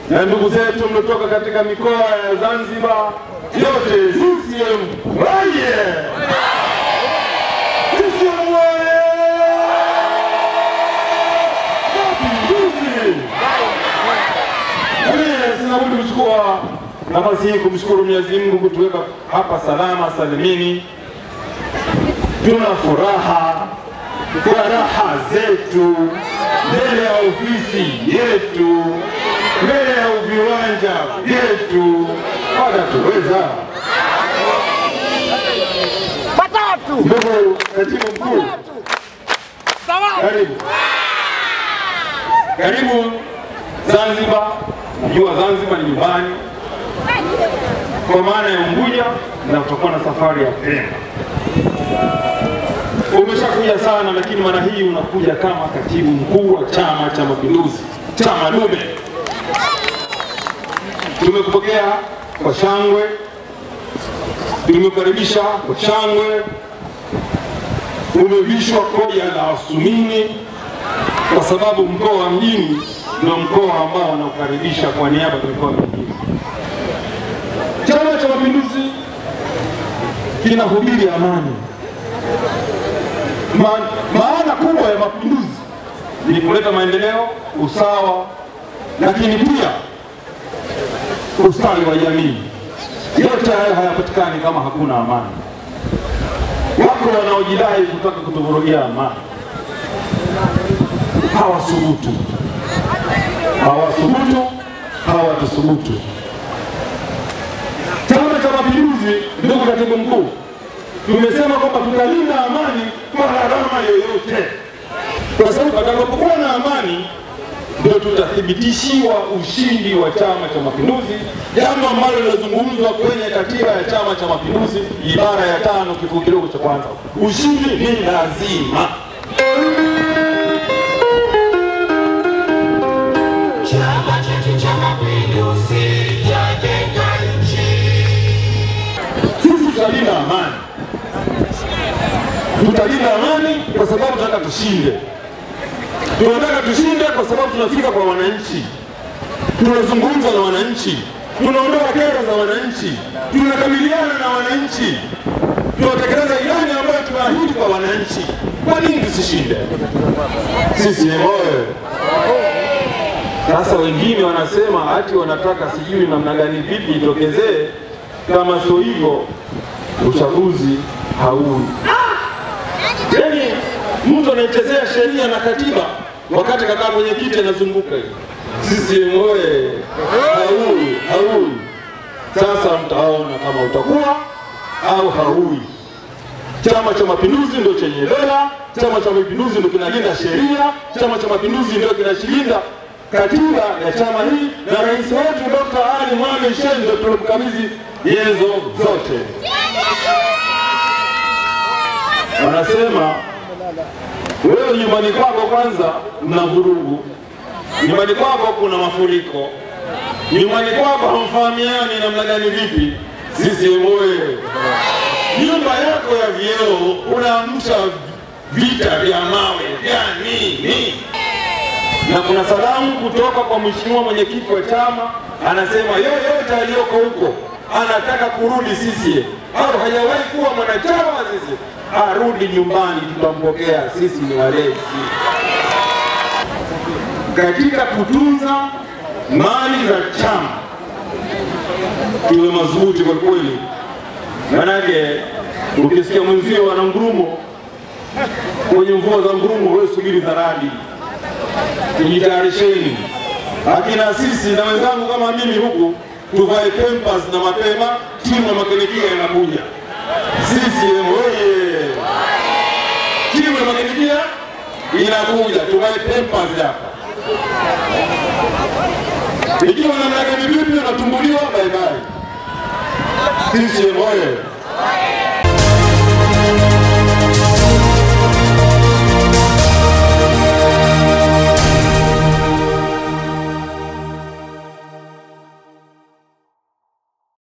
na ndugu zetu mliotoka katika mikoa ya Zanzibar yote, CCM oye! CCM oye! Mapinduzi! Mimi sina budi kuchukua nafasi hii kumshukuru Mwenyezi Mungu kutuweka hapa salama salimini. Tuna furaha kwa raha zetu mbele ya ofisi yetu, mbele ya viwanja vyetu, watatuweza. Watatu. Ndugu katibu mkuu, karibu karibu Zanzibar. Najua Zanzibar ni nyumbani kwa maana ya Unguja, na utakuwa na safari ya Pemba. Umeshakuja sana, lakini mara hii unakuja kama katibu mkuu wa Chama cha Mapinduzi, chama dume. Tumekupokea kwa shangwe, tumekukaribisha kwa shangwe, umevishwa koja la Wasumini kwa sababu mkoa wa mjini ndio mkoa ambao wanaokaribisha kwa niaba ya mikoa mingine. Chama cha Mapinduzi kinahubiri amani. Ma, maana kubwa ya mapinduzi ni kuleta maendeleo, usawa, lakini pia ustawi wa jamii. Yote hayo hayapatikani kama hakuna amani. Wako wanaojidai kutaka kutuvurugia amani, hawasubutu, hawasubutu, hawatusubutu. Chama cha Mapinduzi, ndugu katibu mkuu, tumesema kwamba tutalinda amani kwa gharama yoyote, kwa sababu patakapokuwa na amani ndio tutathibitishiwa ushindi wa Chama cha Mapinduzi, jambo ambalo linazungumzwa kwenye katiba ya Chama cha Mapinduzi ibara ya tano kifungu kidogo cha kwanza. Ushindi ni lazima. Chama chetu cha Mapinduzi chajenga nchi. Sisi tutalinda amani, tutalinda amani kwa sababu tunataka tushinde. Tunataka tushinde kwa sababu tunafika kwa wananchi, tunazungumza na wananchi, tunaondoa kero za wananchi, tunakabiliana na wananchi, tunatekeleza ilani ambayo tunaahidi kwa wananchi. Kwa nini tusishinde? Sisi oye! Sasa wengine wanasema ati wanataka sijui namna gani vipi itokezee, kama sio hivyo uchaguzi haui. Yaani mtu anaichezea sheria na katiba wakati kakaa kwenye kiti anazunguka hivi. Sisi oye, haui haui. Sasa mtaona kama utakuwa au haui. Chama cha Mapinduzi ndio chenye dola, Chama cha Mapinduzi ndio kinalinda sheria, Chama cha Mapinduzi ndio kinachilinda katiba ya chama hii, na rais wetu Dr. Ali Mohamed Shein ndio tulimkabidhi nyenzo zote. Wanasema wewe nyumbani kwako kwanza mna vurugu, nyumbani kwako kuna mafuriko, nyumbani kwako hamfahamiani namna gani vipi. Sisi oye! nyumba yako ya vioo unaamsha vita vya mawe vya nini? Na kuna salamu kutoka kwa mheshimiwa mwenyekiti wa chama, anasema yoyote aliyoko huko anataka kurudi CCM au hajawahi kuwa mwanachama wa CCM arudi nyumbani, tutampokea. Sisi ni walezi katika kutunza mali za chama, tuwe madhubuti kwa kweli. Manake ukisikia mwenzio ana ngurumo kwenye mvua za ngurumo, wewe subiri za radi. Tujitayarisheni akina sisi na wenzangu kama mimi huku, tuvae pempas na mapema, timu ya makinikia inakuja. CCM oye! Timu ya makinikia inakuja, tuvae pempas hapa. Ikiwa namna gani vipi unatumbuliwa, bye bye. CCM oye!